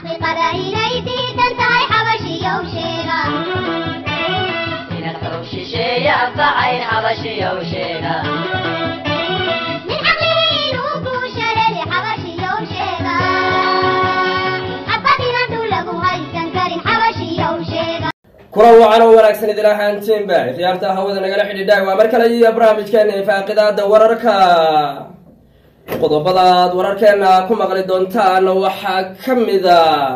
xaqiiqada inay diidan tahay xabashiyow sheega inaad xoog shisheeye anfacayn xabashiyow sheega min caqligiinu guushareedi xabashiyow sheega xabadina dhul lagu haysan karin xabashiyow sheega kulan wacan oo wanaagsan idin ahaantiinba khiyaarta hawada nagala xidhiidha waa mar kale iyo barnaamijkeena faaqidaada wararka qodobada aad wararkeena ku maqli doontaan waxaa ka mida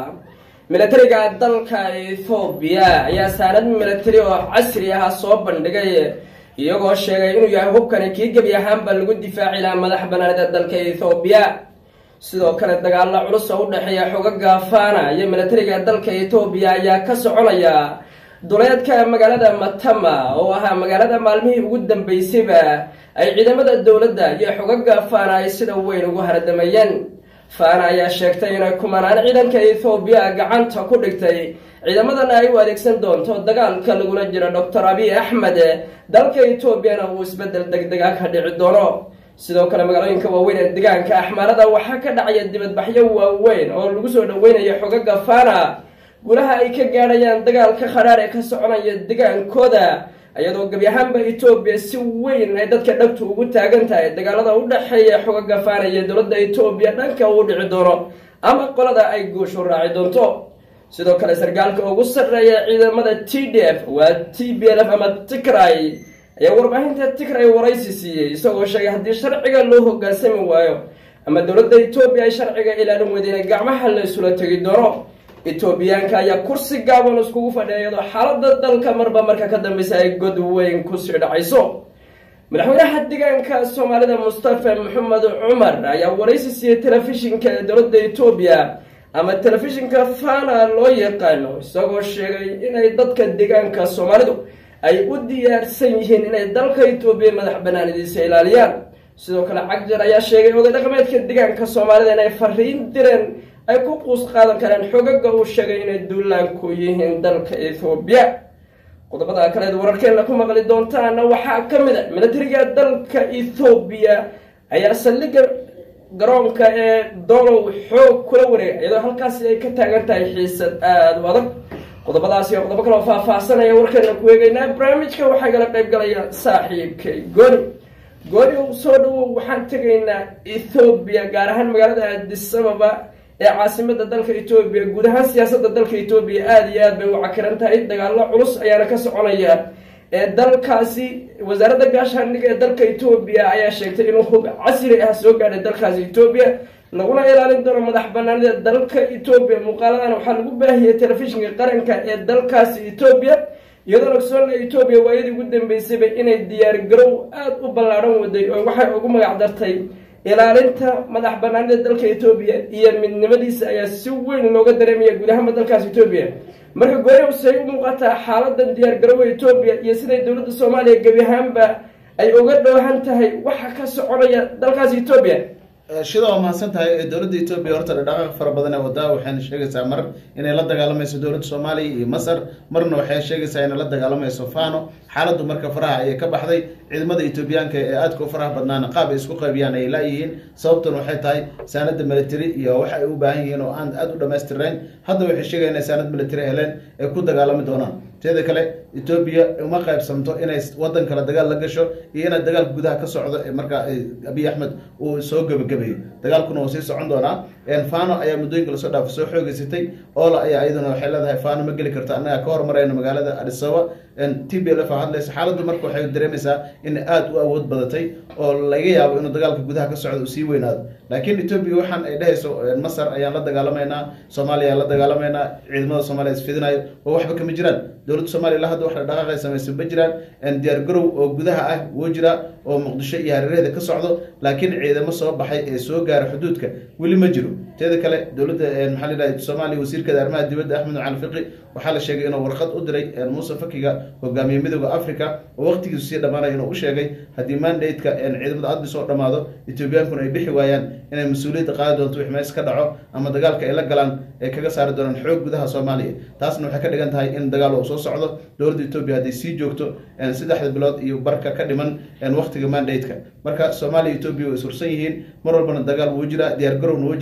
milatariga dalka ethoobiya ayaa saanad milatari oo casri ah soo bandhigay iyagoo sheegay inuu yahay hubkani kii gebi ahaanba lagu difaaci lahaa madax banaanida dalka ethoobiya sidoo kale dagaalo culus oo u dhexeeya xogaga fana iyo milatariga dalka etoobiya ayaa ka soconaya duleedka magaalada matama oo ahaa magaalada maalmihii ugu dambeysayba ay ciidamada dowladda iyo xogaga fana ay sida weyn ugu hardamayeen fana ayaa sheegtay inay kumanaan ciidanka ethoobiya gacanta ku dhigtay ciidamadana ay u adeegsan doonto dagaalka lagula jiro doctor abiy axmed dalka etoobiyana uu isbedel degdega ka dhici doono sidoo kale magaalooyinka waaweyn ee deegaanka axmaarada waxaa ka dhacaya dibadbaxyo waaweyn oo lagu soo dhaweynayo xogaga fana gulaha ay ka gaadhayaan dagaalka khadhaar ee ka soconaya degaankooda iyadoo gebi ahaanba etoobiya si weyn ay dadka dhagtu ugu taagan tahay dagaalada u dhexeeya xogaga fana iyo dowladda etoobiya dhanka uu dhici doono ama qolada ay guushu raaci doonto sidoo kale sargaalka ugu sarreeya ciidamada t d f waa t b l f ama tigray ayaa warbaahinta tigray waraysi siiyey isagoo sheegay haddii sharciga loo hogaansami waayo ama dowladda etoobiya ay sharciga ilaalin weydeena gacmaha la isula tegi doono etoobiyaanka ayaa kursi gaaban iskugu fadhiya iyadoo xaalada dalka marba marka ka dambeysa ay god weyn kusii dhacayso madaxweynaha deegaanka soomaalida mustafa maxamed cumar ayaa waraysi siiyey telefishinka dowladda etoobiya ama telefishinka fana loo yaqaano isagoo sheegay inay dadka deegaanka soomaalidu ay u diyaarsan yihiin inay dalka etoobiya madax banaanidiisa ilaaliyaan sidoo kale cagjar ayaa sheegay oday dhaqameedka deegaanka soomaalida inay fariin direen ay ku quus qaadan kareen xogaga uu sheegay inay duulaanku yihiin dalka ethoobiya qodobada kaleed wararkeena ku maqli doontaana waxaa ka mid a milatariga dalka ethoobiya ayaa saldhigga garoonka ee dolow xoog kula wareega iyadoo halkaasi ay ka taagan tahay xiisad aada u adag qodobadaasi oo qodobo kaleo faahfaahsanaya warkeena ku eegeynaa barnaamijka waxaa gala qayb galaya saaxiibkay gooni gooni u soo dhawow waxaan tegaynaa ethoobiya gaar ahaan magaalada adisababa ee caasimada dalka etoobiya guud ahaan siyaasadda dalka etoobiya aada iyo aad bay u cakiran tahay dagaalo culus ayaana ka soconaya ee dalkaasi wasaaradda gaashaandhiga ee dalka etoobiya ayaa sheegtay inuu hub casri ah soo gaadhay dalkaasi etoobiya laguna ilaalin doono madax banaanida dalka etoobiya muuqaaladan waxaa lagu baahiyey telefishinka qaranka ee dalkaasi etoobiya iyadoo ogsoona etoobiya waayadii ugu dambeysayba inay diyaar garow aada u ballaadhan waday oo waxay ugu magac dartay ilaalinta madax banaanida dalka etoobiya iyo midnimadiisa ayaa si weyn looga dareemaya guud ahaanba dalkaas etoobiya marka gooni say u muuqataa xaaladan diyaar garoowa etoobiya iyo siday dowladda soomaaliya gebi ahaanba ay uga dhowhan tahay waxa ka soconaya dalkaas etoobiya shida waa mahadsan tahay dowladda etoobiya horta dhaqaaq fara badan ee wadaa waxayna sheegaysaa mar inay la dagaalamayso dowladda soomaaliya iyo masar marna waxay sheegaysaa inay la dagaalamayso fano xaaladdu marka faraha ayay ka baxday ciidamada etoobiyaanka ee aadka u faraha badnaana qaab ay isku qaybiyaan ay laayihiin sababtan waxay tahay saanada military iyo waxa ay u baahan yihiin oo aan aada u dhamaystirayn hadda waxay sheegaya inay saanad military heleen ay ku dagaalami doonaan teeda kale etoobiya uma qaybsamto inay wadan kale dagaal la gasho iyo inay dagaal gudaha ka socdo markaa abiy axmed uu soo gebagabeeyo dagaalkuna uu sii socon doonaa fano ayaa muddooyinka lasoo dhaafo soo xoogeysatay oola ayaa iyaduna waxay leedahay fano ma geli karto annaga ka hormarayno magaalada adisaba t b l f hadlaysa xaaladdu marka waxay dareemaysaa in aada u awood badatay oo laga yaabo inuu dagaalka gudaha ka socdo uu sii weynaado laakiin etoobiya waxaan ay dhehayso masar ayaan la dagaalamaynaa soomaaliya ayaan la dagaalamaynaa ciidamada soomaaliya isfidinayo oo waxba kama jiraan dowladda soomaliya la hadda wax dhaqaaqay samaysa ma jiraan diyaar garow oo gudaha ah wuu jira oo muqdisho iyo hareeraheeda ka socdo laakiin ciidamo soo baxay ee soo gaara xuduudka weli ma jiro teeda kale dowladda maxaa la yidhaha soomaaliya wasiirkeeda arrimaha dibadda axmed cali fiqi waxaa la sheegay inuu warqad u diray muuse fakiga hogaamiye midooda africa oo waqtigiisu sii dhammaanaya inuu u sheegay haddii mandate-ka ciidamada admis oo dhammaado etoobiyaankuna ay bixi waayaan inay mas-uuliyadda qaadi doonto wix mees ka dhaco ama dagaalka ay la galaan ay kaga saari doonaan xoog gudaha soomaaliya taasna waxay ka dhigan tahay in dagaal uu soo socdo dowladda etoobiya hadday sii joogto saddexda bilood iyo barka ka dhiman waqtiga mandate-ka marka soomaaliya etoobiya way sursan yihiin mar walbana dagaal wuu jiraa diyaar garowna wuu jiraa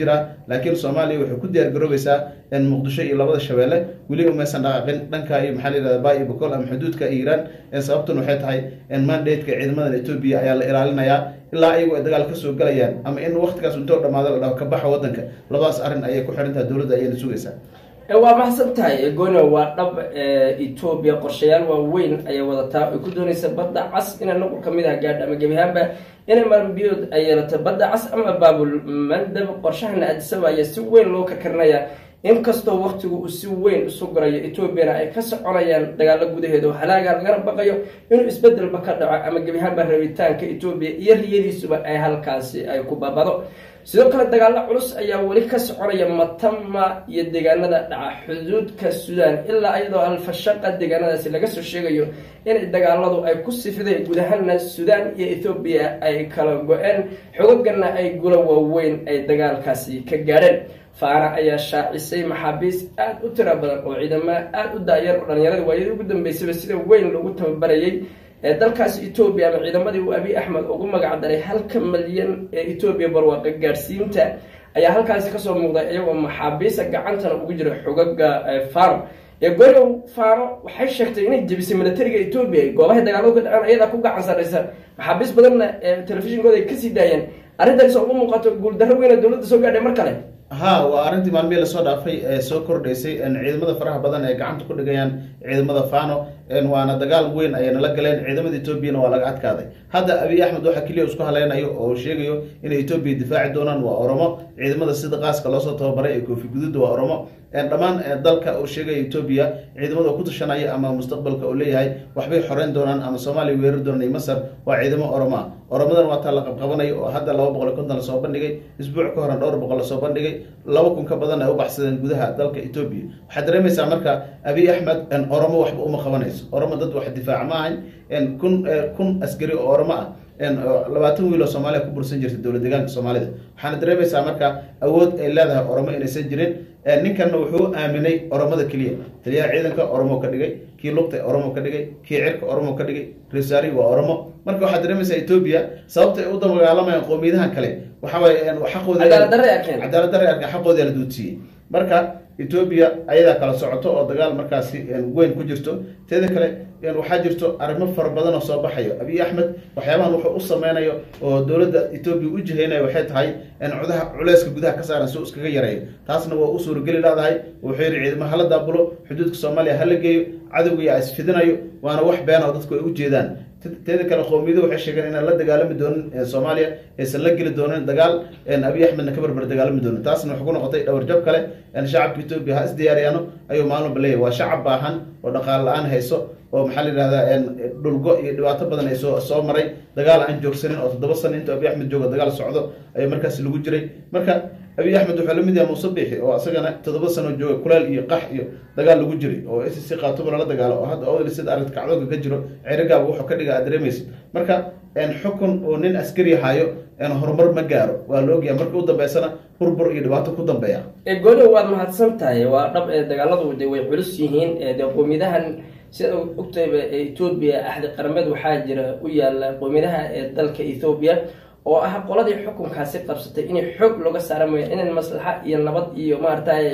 laakiin soomaaliya waxay ku diyaar garoobaysaa in muqdisho iyo labada shabeelle weli umaysan dhaqaaqin dhanka iyo maxaa la yihahda ba iyo bokol ama xuduudka iiraan sababtun waxay tahay in mandate-ka ciidamadan etoobiya ayaa la ilaalinayaa ilaa ayagu ay dagaal kasoo galayaan ama in waktigaas intoo dhamaado la dhaho ka baxa wadanka labadaas arrin ayay ku xiran tahay dowladda ayayna sugaysaa waa mahadsan tahay gono waa dhab etoobiya qorshayaal waaweyn ayay wadataa ay ku doonaysa badda cas inay nuqul ka mid ah gaadho ama gebi ahaanba inay maranbiyood ay yeelato badda cas ama baabul mandab qorshahana adisaba ayaa si weyn loo karkarinaya inkastoo waktigu uu si weyn isu gurayo etoobiyana ay ka soconayaan dagaalo gudaheeda oo halaaga lagana baqayo inuu isbedelba ka dhaco ama gebi ahaanba rabitaanka etoobiya iyo riyadiisuba ay halkaasi ay ku babado sidoo kale dagaalo culus ayaa weli ka soconaya matama iyo deegaanada dhaca xuduudka suudaan ilaa iyadoo alfashaqa deegaanadaasi laga soo sheegayo inay dagaaladu ay ku sifideen guud ahaana suudaan iyo ethoobiya ay kala go-een xogogana ay gula waaweyn ay dagaalkaasi ka gaadheen faana ayaa shaacisay maxaabiis aada u tiro badan oo ciidamo aada u daayar oo dhalinyarada waayadii ugu dambeysaba sida weyn loogu tababarayay ee dalkaasi etoobiya ama ciidamadii uu abiy axmed ugu magac daray halka malyan ee etoobiya barwaaqa gaadhsiinta ayaa halkaasi kasoo muuqday iyagoo maxaabiista gacantana ugu jira xogaga fano ee gorow fano waxay sheegtay inay jebisay militariga etoobiya goobahay dagaaladu ka dhaceen ayadaa ku gacan sarraysa maxaabiis badanna ee telefishinkooda ay kasii daayeen arrintaas oo u muuqato guuldarro weyna dowladda soo gaadhay mar kale ha waa arrintii maalmihii lasoo dhaafay ee soo kordhaysay ciidamada faraha badan ee gacanta ku dhigayaan ciidamada fano waana dagaal weyn ayay nala galeen ciidamada etoobiyana waa laga adkaaday hadda abiy axmed waxaa keliya isku haleynayo oo sheegayo inay etoobiya difaaci doonaan waa oromo ciidamada sida qaaska loosoo tababaray ee koofi guduudda waa oromo dhammaan dalka uu sheegaya etoobiya ciidamada ku tashanaya ama mustaqbalka uu leeyahay waxbay xoreyn doonaan ama soomaaliya weerar doonaan masar waa ciidamo oromo ah oromadan waa taa la qabqabanayo oo hadda laba boqol iyo konton lasoo bandhigay isbuuc ka horan dhowr boqol lasoo bandhigay laba kun ka badan ay u baxsadeen gudaha dalka etoobiya waxaad dareemaysaa marka abiy axmed oromo waxba uma qabanayso oromo dad wax difaaca ma ahayn kun kun askari oo oromo ah labaatan wiil oo soomaaliya ku bursan jirta dowlad deegaanka soomaalida waxaana dareemaysaa marka awood ay leedahay oromo inaysan jirin ninkanna wuxuu aaminay oromada keliya taliyaha ciidanka oromo ka dhigay kii lugta oromo ka dhigay kii cirka oromo ka dhigay resaari waa oromo marka waxaad dareemaysaa etoobiya sababta ay u dagaalamayaan qowmiyadahan kale waxawaaye xaqoodcadaalad darre arkan xaqooda la duudsiiyey marka etoobiya ayadaa kala socoto oo dagaal markaasi weyn ku jirto teeda kale waxaa jirto arrimo fara badan oo soo baxayo abiy axmed waxyaabahan wuxuu u sameynayo oo dowladda etoobiya u jiheynayo waxay tahay cudaha culeyska gudaha ka saaran si uu iskaga yareeyo taasna waa u suurageli leedahay wuxuu yihi ciidamo hala daabulo xuduudka soomaaliya hala geeyo cadowgiya isfidinayo waana wax beena oo dadku ay u jeedaan teeda kale qowmiyadu waxay sheegeen inaan la dagaalami doonin soomaaliya aysan la geli doonin dagaal abiy axmedna ka barbar dagaalami doonin taasna waxay ku noqotay dhawarjab kale shacabka etoobiya ha isdiyaariyaano ayuu maalinba leeyahy waa shacab baahan oo dhaqaal la-aan hayso oo maxaa la yidhahdaa dhulgo iyo dhibaato badan ay soo soo maray dagaal aan joogsanin oo toddoba sano intuu abiy axmed joogo dagaal socdo ayaa markaasi lagu jiray marka abiy axmed wuxuu lamid yahay muuse biixi oo isagana toddoba sano jooga kuleel iyo qax iyo dagaal lagu jiray oo s c qaatuba lala dagaalo oo hadda odli sida arrinta kacdooga ka jiro ceerigaaba wuxuu ka dhiga aad dareemaysid marka xukun uu nin askari hayo horumar ma gaaro waa la ogyahay marka u dambeysana burbur iyo dhibaato ku dambeeya gooni waad mahadsan tahay waa dhab ee dagaaladu de way culus yihiin de qowmiyadahan sida ogtayba etoobiya axdi qarameed waxaa jira u yaala qowmiyadaha ee dalka ethoobiya oo ah qoladii xukunkaasi qabsatay inay xoog looga saara mooya inan maslaxa iyo nabad iyo maaragtay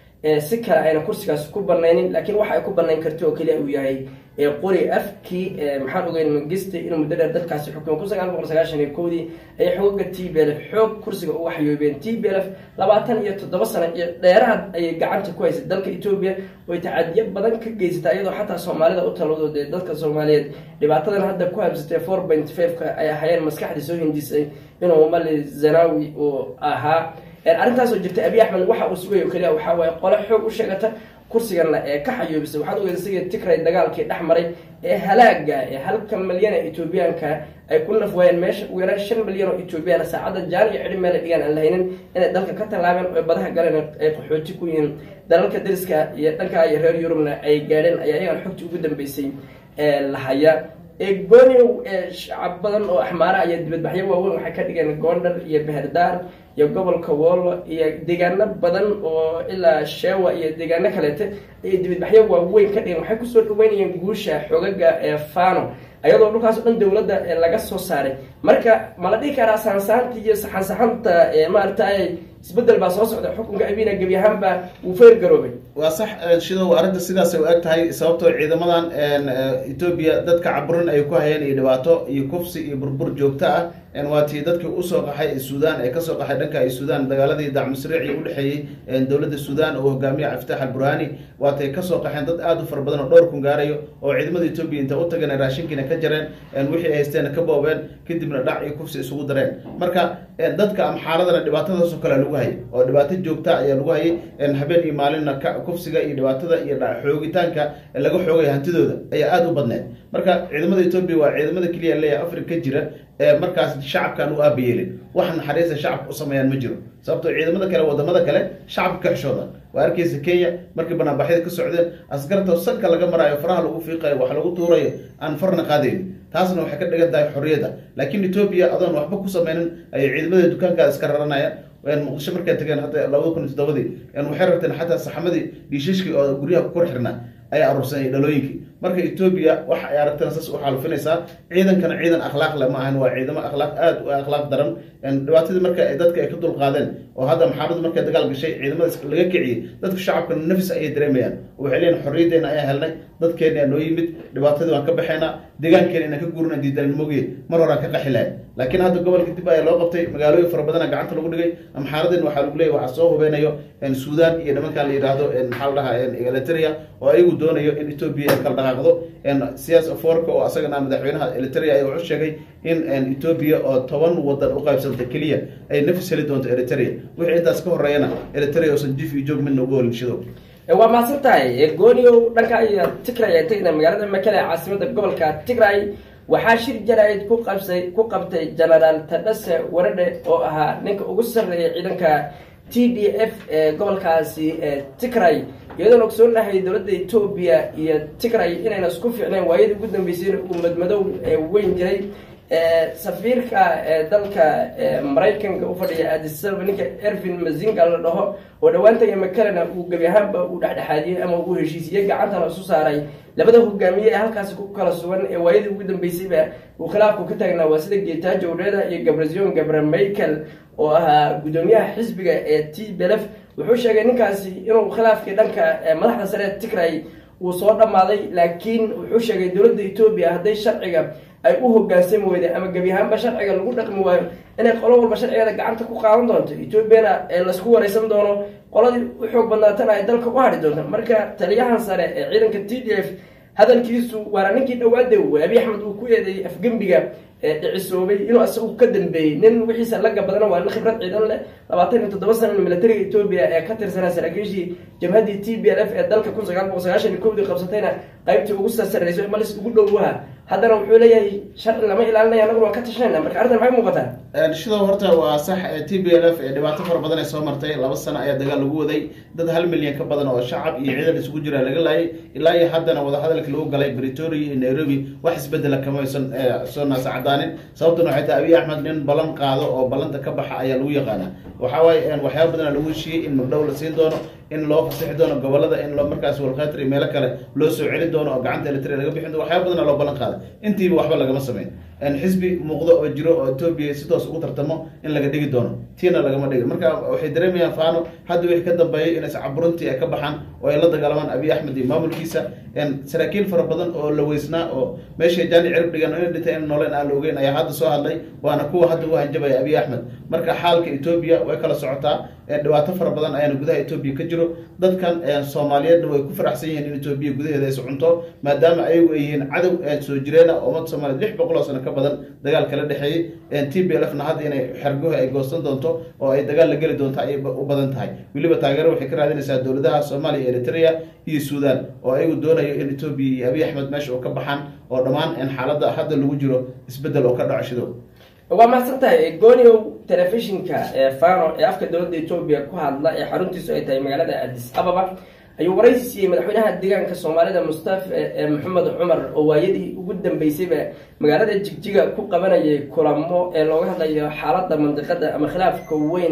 si kale ayna kursigaas ku banaynin laakiin waxa ay ku banayn karta oo keliya uu yahay qori afkii maxaan ogeyn mangiste inuu muddo dheer dalkaasi xukumay kun sagaal boqol sagaashan iyo kowdii ayay xoogaga t b lf xoog kursiga u waxyoobeen t b lf labaatan iyo toddoba sano iyo dheeraad ayay gacanta ku haysay dalka etoobiya oy tacadiyo badan ka geysata iyadoo xataa soomaalida u talado dee dadka soomaaliyeed dhibaatadan hadda ku habsatay four point fiveka ay ahayeen maskaxdii soo hindisay inuu mali zanawi uu ahaa arrintaasoo jirta abiy axmed waxa uu sugayo keliya waxaa waaye qole xoog u sheegata kursigana ee ka xayoobisay waxaad ogeysa sigii tigray dagaalkii dhex maray ee halaaga ee halka malyan ee etoobiyaanka ay ku naf waayeen meesha ugu yaraan shan milyan oo etoobiyana saacadda jaan iyo cidhi meel dhigaan aan lahaynin inay dalka ka tallaabeen oo badaha galeen ay qaxooti ku yihiin dalalka dariska iyo dhanka iyo reer yurubna ay gaadheen ayaa iyagan xogtii ugu dambeysay ee lahaya gooniw shacab badan oo axmaara iyo dibadbaxyo waaweyn waxay ka dhigeen goondhar iyo beherdaar iyo gobolka woolo iyo deegaano badan oo ilaa sheewa iyo deegaano kaleete ayay dibadbaxyo waaweyn ka dhigeen waxay kusoo dhaweynayeen guusha xoogaga ee fano ayadoo dhulkaas o dhan dowladda laga soo saaray marka ma la dhihi karaa saansaanta iyo saxansaxanta maaragtay isbedel baa soo socda xukunka abina gebi ahaanba wuu feer garoobay waa sax shidow arrinta sidaasay u eg tahay sababtoo ciidamadan etoobiya dadka caburin ay ku hayeen iyo dhibaato iyo kufsi iyo burbur joogto ah waa tii dadkii usoo qaxay ee suudaan ee kasoo qaxay dhanka ay suudaan dagaaladii dacmusriici udhexeeyey dowladda suudaan oo hogaamiya cabditax alburhani waatay kasoo qaxeen dad aada u fara badan oo dhowr kun gaarayo oo ciidamada etoobiya inta u tageen raashinkiina ka jareen wixii ay haysteen ka boobeen kadibna dhac iyo kufsi isugu dareen marka dadka amxaaradana dhibaatadaasoo kale lagu hayay oo dhibaato joogta ayaa lagu hayay habeen iyo maalinna kufsiga iyo dhibaatada iyo xoogitaanka laga xoogay hantidooda ayaa aada u badneed marka ciidamada etoobiya waa ciidamada keliya leeyahay afrika ka jira ee markaas shacabkaan u aabayeelin wax naxariista shacabka u sameeyaan ma jiro sababtoo ciidamada kale wadamada kale shacabka ka xishooda waa arkeysa kenya markii banaanbaxyada ka socdeen askarta sanka laga maraayo faraha lagu fiiqayo wax lagu tuurayo aan farna qaadayn taasna waxay ka dhigan tahay xorriyadda laakiin etoobiya adoon waxba ku sameynin ayay ciidamada dukaankaada iska raranayaan muqdisho markay tageen hadda labada kun iyo toddobadii waxay rabteen xataa saxamadii dhiishashkii oo guryaha ku kor xirnaa ayaa aruursanayay dhalooyinkii marka etoobiya waxa ay aragteen saas u xaalufinaysaa ciidankana ciidan akhlaaq le ma ahan waa ciidamo akhlaaq aada u akhlaaq daran dhibaatadii marka dadka ay ka dulqaadeen oo hadda maxaaradu markay dagaal gashay ciidamada laga kiciyey dadka shacabka nafis ayay dareemayaan waxay leeyihin xorriyaddeena ayaa helnay dadkeena noo yimid dhibaatadii waan ka baxaynaa deegaankeena inaan ka guurina diidaalnimoge mar horaan ka qaxi lahay laakiin hadda gobolka dib ayaa loo qabtay magaalooyin fara badana gacanta lagu dhigay amxaaradin waxaa lagu leeyay waxaa soo hubeynayo suudaan iyo nimankan la yidhaahdo maxaa la dhahaa eliteria oo ayagu doonayo in etoobiya ay kala dhaqaaqdo siyaas aforka oo asagana madaxweynaha eliteria ayaa wuxuu sheegay in etoobiya oo toban wadan u qaybsanta keliya ay nafis heli doonto eliteria wixii intaas ka horeeyana eliteria oosan jif iyo joog midna uga holinshado waa mahadsan tahay gooniow dhanka iyo tigray ay tegna magaalada makele ee caasimada gobolka tigray waxaa shir jaraa'id ku qabsay ku qabtay genaraal tadhase waradhe oo ahaa ninka ugu sarreeya ciidanka t d f ee gobolkaasi tigray iyadoon ogsoonahay dowladda etoobiya iyo tigray inayna isku fiicnayn waayadii ugu dambeysayna uu madmadow weyn jiray safiirka dalka maraykanka u fadhiya adisaba ninka ervin mazinga la dhaho oo dhowaan tagay makalena uu gebi ahaanba uu dhexdhexaadiyey ama uu heshiisiyey gacantana isu saaray labada hogaamiye ee halkaasi ku kala sugan ee waayadii ugu dambeysayba uu khilaafku ka taagnaa waa sida geetaajo udheeda iyo gabrazion gabra michael oo ahaa guddoomiyaha xisbiga ee t belef wuxuu sheegay ninkaasi inuu khilaafkii dhanka madaxda sare ee tigray uu soo dhammaaday laakiin wuxuu sheegay dowladda etoobiya hadday sharciga ay u hogaansami weyday ama gebi ahaanba sharciga lagu dhaqmi waayo inay qolo walba sharcigeeda gacanta ku qaadan doonto etoobiyana laysku wareysan doono qoladii u xoog badnaatana ay dalka u hadhi doonto marka taliyahan sare ee ciidanka t d f hadalkiisu waana ninkii dhawaade abi axmed uu ku eedeeyey afgembiga dhicisoobay inuu isagu ka dambeeyey nin wixiisa laga badana waa nin khibrad ciidan leh labaatan iyo toddoba sana militariga etoobiya ee ka tirsanaa saraakiishii jabhaddii t b l f ee dalka kun sagaal boqol sagaashan iyo kowdii qabsatayna qaybtii ugu sarreyso malis ugu dhowwaha haddana wuxuu leeyahay sharci lama ilaalinaya anaguna waan ka tashanayna marka arrintan maxay muuqataa shidow horta waa sax t b l f ee dhibaato fara badan ay soo martay laba sano ayaa dagaal lagu waday dad hal milyan ka badan oo shacab iyo ciidan isugu jira laga laayay ilaa iyo haddana wadahadalkii lagu galay britoria iyo nairobi wax isbedela kamaysan soo naasa cadaanin sababtuna waxay tahay abiy axmed nin ballan qaado oo ballanta ka baxa ayaa lagu yaqaanaa waxa waaye waxyaaba badana lagu heshiiyey in magdhow la siin doono in loo fasixi doono gobolada in loo markaas walkhatir iyo meelo kale loo soo celin doono oo gacanta elitria laga bixin doono waxyaaba badana loo ballan qaaday intiiba waxba lagama sameyn xisbi muuqdo oo jiro oo etoobiya si toos ugu tartamo in laga dhigi doono tiina lagama dhigin marka waxay dareemayaan faano hadda wixii ka dambeeyay inay caburuntii ay ka baxaan oo ay la dagaalamaan abiy axmed iyo maamulkiisa saraakiil fara badan oo la weysnaa oo meeshay jaani cirib dhigan inay dhintay in nooleen aan la ogeyn ayaa hadda soo hadlay waana kuwa hadda u hanjabaya abiy axmed marka xaalka etoobiya way kala socotaa dhibaato fara badan ayaana gudaha etoobiya ka jiro dadkan soomaaliyeedna way ku faraxsan yihiin in etoobiya gudaheeda is cunto maadaama ayagu ay yihiin cadow soo jireena oo ummadda soomaliya lix boqol oo sano ka badan dagaal kala dhexeeyey t b l f na hadda inay xergoha ay goosan doonto oo ay dagaal la geli doonto ayay u badan tahay weliba taageero waxay ka raadinaysaa dowladaha soomaaliya eritrea iyo suudan oo ayagu doonayo in etoobiya iyo abiy axmed meesha oo ka baxaan oo dhammaan xaaladda hadda lagu jiro isbeddel oo ka dhaco shidow waa mahadsan tahay gooniow telefishinka ee fano ee afka dowladda etoobiya ku hadla ee xaruntiisu ay tahay magaalada adis ababa ayuu waraysi siiyey madaxweynaha deegaanka soomaalida mustafa ee maxamed cumar oo waayadii ugu dambeysayba magaalada jigjiga ku qabanayay kulamo ee looga hadlayo xaaladda mandiqada ama khilaafka weyn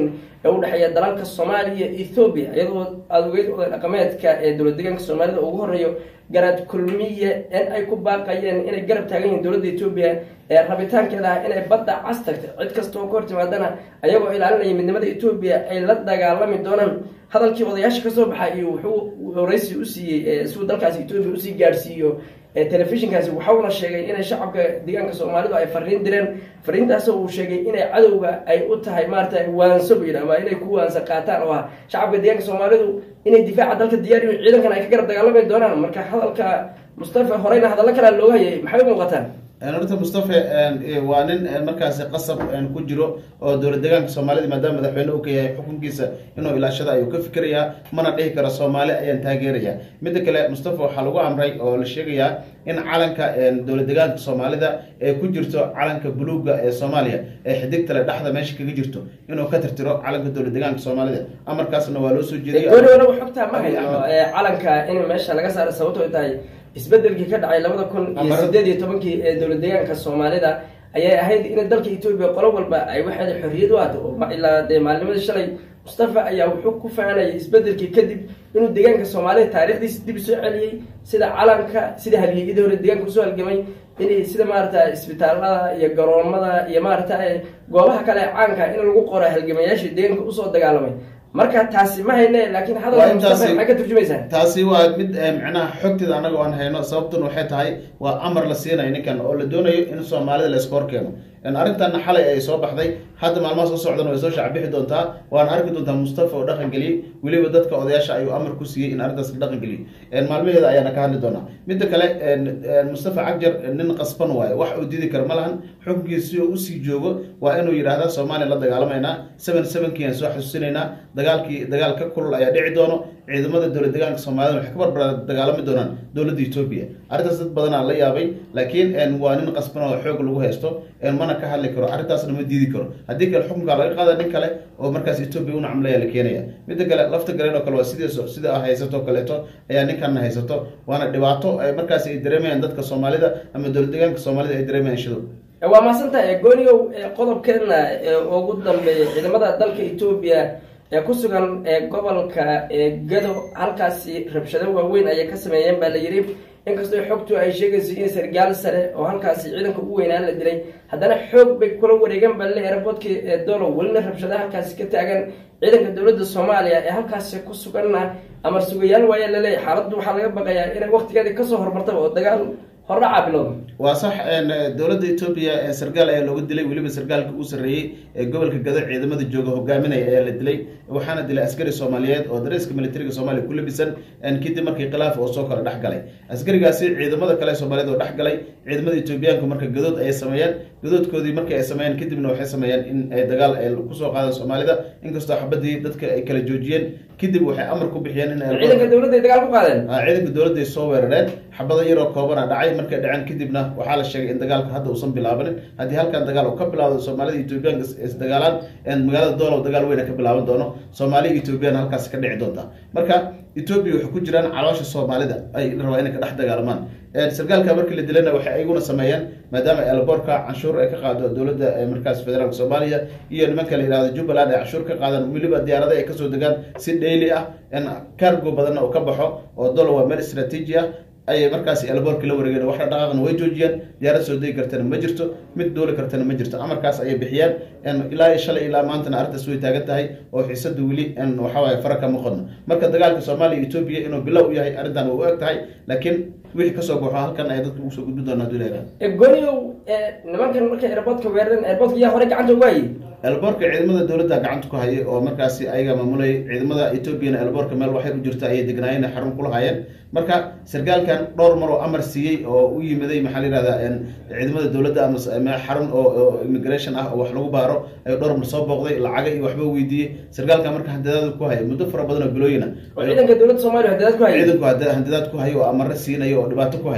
ee u dhexeeya dalalka soomaaliya iyo ethoobiya iyadoo aada ogeyd oday dhaqameedka ee dowlad deegaanka soomaalida ugu horeeyo garaad kulmiye in ay ku baaqayeen inay garab taagan yihiin dowladda etoobiya ee rabitaankeeda ah inay badda cas tagta cid kasta oo ka hor timaadana ayagoo ilaalinaya midnimada etoobiya ay la dagaalami doonaan hadalkii odayaasha kasoo baxa iyo wuxuu horeysi u siiyey siuu dalkaasi etoobiya usii gaadhsiiyo telefishinkaasi waxauna sheegay inay shacabka deegaanka soomaalidu ay fariin direen fariintaasoo uu sheegay inay cadowga ay u tahay maarata waanso bu yidhi ama inay ku waansa qaataan oo ah shacabka deegaanka soomaalidu inay difaaca dalka diyaar yihiin ciidankan ay ka garab dagaalami doonaan marka hadalka mustafa horeyna hadallo kalea looga hayay maxay u muuqataan horta mustafa waa nin markaasi qasab ku jiro oo dowlad deegaanka soomaalida maadaama madaxweyne uu ka yahay xukunkiisa inuu ilaashada ayuu ka fikirayaa mana dhihi karo soomaali ayaan taageeraya midda kale mustafa waxaa lagu amray oo la sheegayaa in calanka dowlad deegaanka soomaalida ee ku jirto calanka buluuga ee soomaaliya ee xidigtale dhexda meesha kaga jirto inuu ka tirtiro calanka dowlad deegaanka soomaalida amarkaasna waa loo soo jeediyay gooni wanagu xogtaa ma hayno calanka in meesha laga saaro sababto ay tahay isbedelkii ka dhacay labada kun iyo sideed iyo tobankii ee dowlad deegaanka soomaalida ayay ahayd in dalka etoobiya qolo walba ay waxeeda xorriyad u ahdo ilaa dee maalnimadii shalay mustafa ayaa wuxuu ku faanayay isbedelkii kadib inuu deegaanka soomaalida taarikhdiisa dib soo celiyey sida calanka sida halyeeyadii hore deegaanka usoo halgamay inay sida maarata isbitaalada iyo garoomada iyo maarata goobaha kale caanka in lagu qoro halgamayaashii deegaanka usoo dagaalamay marka taasi ma hayne laakiin hadalka mustafa maxay ka turjumaysaa taasi waa mid micnaha xogteeda annaga aan hayno sababtuna waxay tahay waa amar la siinayo ninkan oo la doonayo in soomaalida la iska horkeeno arrintanna xalay ay soo baxday hadda maalmaha soo socdana way soo shacbixi doontaa waana arki doontaa mustafa oo dhaqan geliyey weliba dadka odayaasha ayuu amar ku siiyey in arrintaas la dhaqan geliyey maalmaheeda ayaana ka hadli doonaa midda kale mustafa cagjar nin qasban waayo wax uu didi kara ma lahan xukunkiisa si uu usii joogo waa inuu yidhaahda soomaaliya la dagaalamaynaa seven sevenkii aan soo xasuusinaynaa dagaalkii dagaal ka kulul ayaa dhici doono ciidamada dowlad deegaanka soomaalida waxay ka barbar dagaalami doonaan dowladda etoobiya arrintaas dad badanaa la yaabay laakiin waa nin qasban oo xoog lagu haysto mana ka hadli karo arrintaasna ma diidi karo haddii kale xukunka laga qaada nin kale oo markaas etoobiya una camlaya la keenaya midda kale lafta galeen oo kale waa sidiis sida haysato kaleeto ayaa ninkanna haysato waana dhibaato markaas ay dareemayaan dadka soomaalida ama dowlad deegaanka soomaalida ay dareemayaan shido waa mahadsantahay gooniyow qodobkeena ugu dambeeya ciidamada dalka etoobiya ee ku sugan gobolka gado halkaasi rabshado waaweyn ayay ka sameeyeen baa la yidhi inkastoo xogtu ay sheegayso in sargaal sare oo halkaasi ciidanka ugu weynaan la dilay haddana xoog bay kula wareegeen baa laleeyahay raboodkii dolo welina rabshadaha halkaasi ka taagan ciidanka dowladda soomaaliya ee halkaasi ku suganna amar sugayaal waaya laleeyahay xaaladdu waxaa laga baqayaa inay waqtigeedii kasoo hormartaba oo dagaal hordhacaa bilowda waa sax dowladda etoobiya sargaal ayaa looga dilay weliba sargaalka uu sarreeyey ee gobolka gado ciidamada jooga hogaaminaya ayaa la dilay waxaana dilay askari soomaaliyeed oo dareeska militariga soomaaliya ku labisan kadib markii khilaaf oo soo kala dhex galay askarigaasi ciidamada kale soomaaliyeed oo dhex galay ciidamada etoobiyaanku marka gadood ayay sameeyeen gadoodkoodii markii ay sameeyeen kadibna waxay sameeyeen in ay dagaal ay kusoo qaadaan soomaalida inkastoo xabadii dadka ay kala joojiyeen kadib waxay amar ku bixiyeen in ciidanka dowladda ay dagaal ku qaadeen ciidanka dowladda ay soo weerareen xabado yaroo koobana dhacay markay dhaceen kadibna waxaa la sheegay in dagaalka hadda uusan bilaabanin haddii halkan dagaal uu ka bilaawdo soomaalida etoobiyaanka isdagaalaan magaalada doolow dagaal weyna ka bilaaban doono soomaaliya etoobiyana halkaasi ka dhici doonta marka etoobiya waxay ku jiraan caloosha soomaalida ay rabaa inay ka dhex dagaalamaan sargaalka markii la dilayna waxay ayaguna sameeyeen maadaama elboorka canshuur ay ka qaado dowladda markaas federaalka soomaaliya iyo nimanka la yihahdo jubbaland ay canshuur ka qaadaan weliba diyaarada ay kasoo degaan si dhayli ah cargo badanna uu ka baxo oo dolo waa meel istraatiiji ah ayay markaasi elboorka la wareegeen wax dhaqaaqna way joojiyeen diyaarad soo degi kartana ma jirto mid duuli kartana ma jirto amarkaas ayay bixiyeen ilaa iyo shalay ilaa maantana arrintaas way taagan tahay oo xiisadu weli waxawaaye fara kama qodno marka dagaalka soomaaliya etoobiya inuu bilow u yahay arrintan way u eg tahay laakiin wixii kasoo baxo halkan ay dadka ugu soo gudbin doonaa duleega gooniyow nimankan markay airboodka weerareen airboodka yaa hore gacanta ugu hayay elboorka ciidamada dowladda gacanta ku hayay oo markaasi ayaga maamulayay ciidamada etoobiyana elboorka meel waxay u jirta ayay degnaayeen xarun kula hayeen marka sargaalkan dhowr mar oo amar siiyey oo u yimiday maxaa la yihahdaa ciidamada dowladda ama xarun oo immigration ah oo wax lagu baaro ayuu dhowr mar soo booqday lacaga iyo waxba weydiiyey sargaalkan marka handidaad ku hayay muddo fara badan oo bilooyina oo ciidanka dowladda soomaaliya hadaad ku hayay ciidanku handidaad ku hayay oo amaro siinayo oo dhibaato ku hayay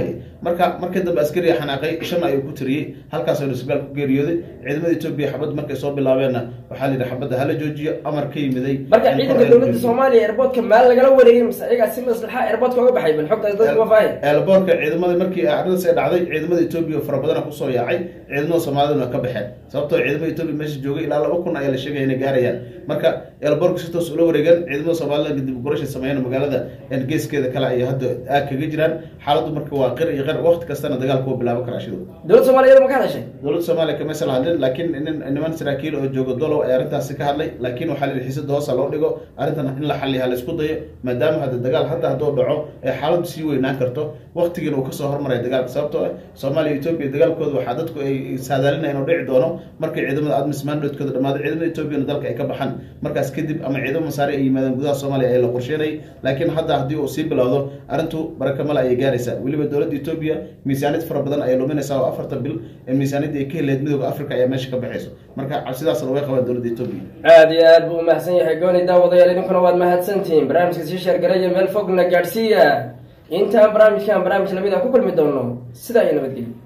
marka markii dambe askariga xanaaqay shan ayuu ku tiriyey halkaasoo isgaal ku geeriyooday ciidamada etoobiya xabad markay soo bilaabeenna waxaa la yidhi xabadda hala joojiyo amar ka yimiday marka in ciidanka kor ay dowladda joojiso. soomaaliya airportka maal lagala wareegay mise ayagaa si maslaxa airportka uga baxay bal xogtaas dadka ma faahin eelboorka ciidamada markii arrintaas ay dhacday ciidamada etoobiya fara badana kusoo yaacay ciidamada soomaaliduna ka baxeen sababtoo ciidamada etoobiya meesha joogay ilaa laba kun ayaa la sheegaya inay gaarayaan marka eelboorka si toos ula wareegan ciidamada soomaalida kadib gurasha sameeyeen magaalada een geeskeeda kale ay hadda aag kaga jiraan xaaladdu marka waa qir iyo qir waqti kastana dagaalku waa bilaaban karaa shidow dowladda soomaaliya ma ka hadashay dowladda soomaaliya kamaysa la hadlin laakiin nin niman saraakiil oo jooga dolow ayaa arrintaasi ka hadlay laakiin waxaa la yidhi xiisada hoosa loo dhigo arrintan in la xaliya la isku dayo maadaama hadda dagaal hadda hadduu dhaco ee xaaladdu sii weynaan karto waqtigiina uu kasoo hormaraya dagaalka sababtoo ah soomaaliya iyo etoobiya dagaalkooda waxaa dadku ay saadaalinaya inuu dhici doono markay ciidamada admis mandatkooda dhamaado ciidamada etoobiyana dalka ay ka baxaan markaas kadib ama ciidamo masaari ay yimaadaan gudaha soomaaliya ee la qorsheynayay laakiin hadda haddii uu sii bilowdo arrintu barakamale ayay gaaraysaa weliba dowladda etoobiya miisaaniyad fara badan ayay luminaysaa oo afarta bil ee miisaaniyadda ay ka heleed midooda africa ayaa meesha ka baxayso marka cabsidaasna way qabaan dowladda etoobiya aad iyo aad buu umahadsan yahay gooni daawadayaal idinkuna waad mahadsantihiin barnaamijka sii sheergaraya meel fogna gaadhsiiya intaan barnaamijkan barnaamij lamid a ku kulmi doono sidaa iyo nabadgelyo